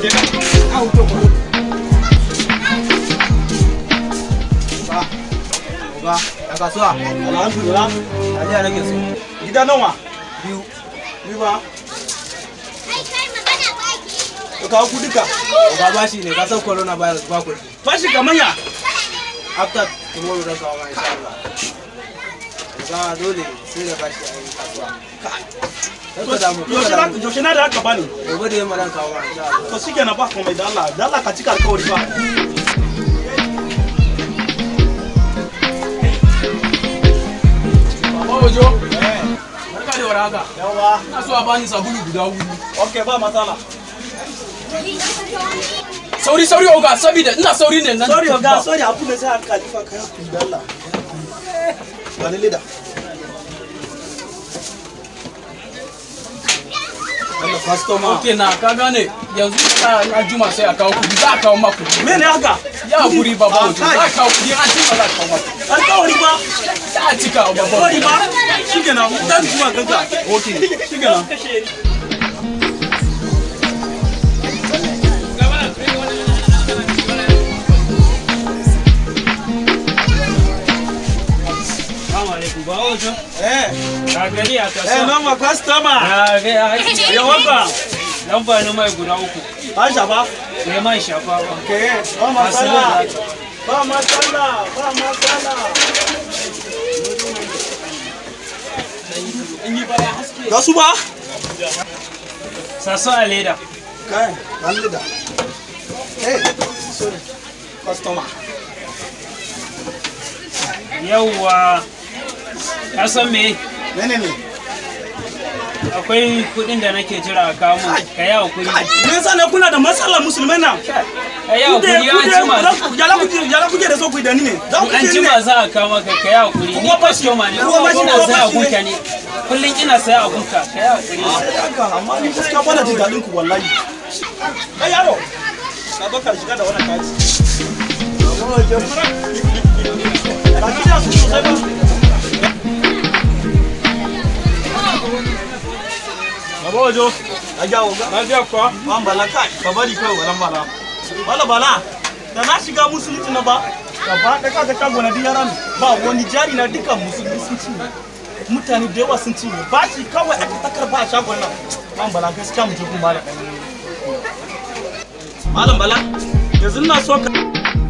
kenan a wuto ko Ba. Ba. A kasuwa. alhamdulillah Taliya nake so. gida nawa Biyu. ni ba ka kawo ku duka Ba bashi ne ka san corona virus ba kuɗi. fashi kamar ya After tomorrow zan kawo ma insha Allah. Ga dole sai da bashi a yi kasuwa. Kar ka damu. kar yaushe ka na damu. yaushe na da haka bani Gobe da yamma zan kawo ma insha Allah. to shikenan ba komai da Allah da Allah ka cika alkawari ba Baba Ojo. Barka da warhaka. yawa Ina so a bani sabulu guda hudu. okay ba matsala Sauri sauri oga saboda ina sauri ne nan. sorry oga sorry abu da sai aka lifa kai ku da Allah wani lida Allah customer Okay na ka gane yanzu ka na juma sai a kawo kudi za a kawo maku. mene haka Ya guri baba Ojo Ah, za a kawo kudi an jima za a kawo maku. alkawari ba Za a cika wa baba alkawari Ojo. ba shikenan dan zuwa ganka okay shikenan eh Gagari a eh kasuwa. mama customer Gagari a haƙi. ya waka Lamba na mai guda uku. Aisha ba Sai man shafa ba. ke ba matsala ba matsala ba matsala ga su ba Sasso a leda. kai ban lida eh sorry customer Yawwa. Ka san me? mene ne Akwai kuɗin da nake jira a kawo mun. Ka yi hakuri. me yasa ne kuna da matsala musulmai nan Ka yi kude hakuri an jima. kude yala kuke yala kuke da so ku da ni ne za ku An ce ni jima ne za a kawo maka ka yi hakuri. Ni Kuma bashi- kwastoma ne. kuma bashi- Ina kuma saya bashi ne. abunka ne. Kullum ina saya abunka. Ka yi hakuri. haka amma ni gaskiya bana jin daɗin ku wallahi kai yaro ka baka shiga da wannan kaji ka ji da su sosai ba Baba wajo, a jawo ga. Lafiya kuwa? Ban bala kai, ka bari kai walan bala. Bala bala, da na shiga musulunci na ba, gaba da kaga shago na yaran ba wani jari na duka musulmi sun ci mutane da yawa sun cinye ba shi kawai aka takar ba a shagon nan ban bala gaskiya mu je kun bala malam bala yanzu na so ka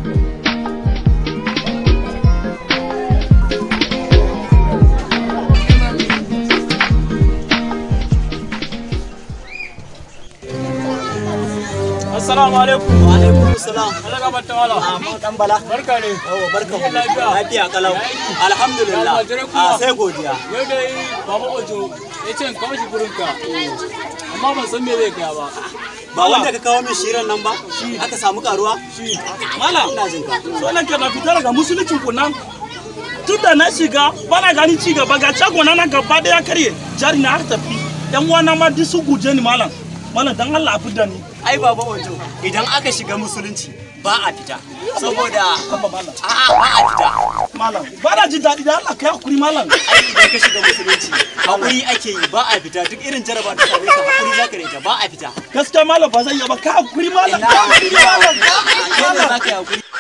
Assalamu alaikum. Wa alaikum salam. Allah ka bata wala. Amma dan bala. Barka ne. Yawa barka mu. Lafiya. Lafiya kalau. Alhamdulillah. Almajirai kuma. A sai godiya. Yau dai Baba Ojo ya ce in kawo shi gurinka. Amma ban san me zai kaya ba. Ba wanda ka kawo min shirin nan ba? Aka samu karuwa? malam Ina jin ka. so nan na fita daga musuluncin ku nan tun da na shiga bana gani ci gaba ga shago na nan gaba daya karye jari na har tafi yan uwana ma duk su guje ni malam malam dan Allah a fidda ni Ai baba wajo idan aka shiga musulunci ba a fita. Saboda Abba malam a'a ba a fita. malam bana jin daɗi da Allah kai hakuri malam Ai idan ka shiga musulunci hakuri ake yi ba a fita duk irin jaraba da same ka hakuri zaka da ita ba a fita. gaskiya malam ba zan iya ba kai hakuri malam Ina kai hakuri hakuri malam kai Kai hakuri ne malam zaka yi hakuri.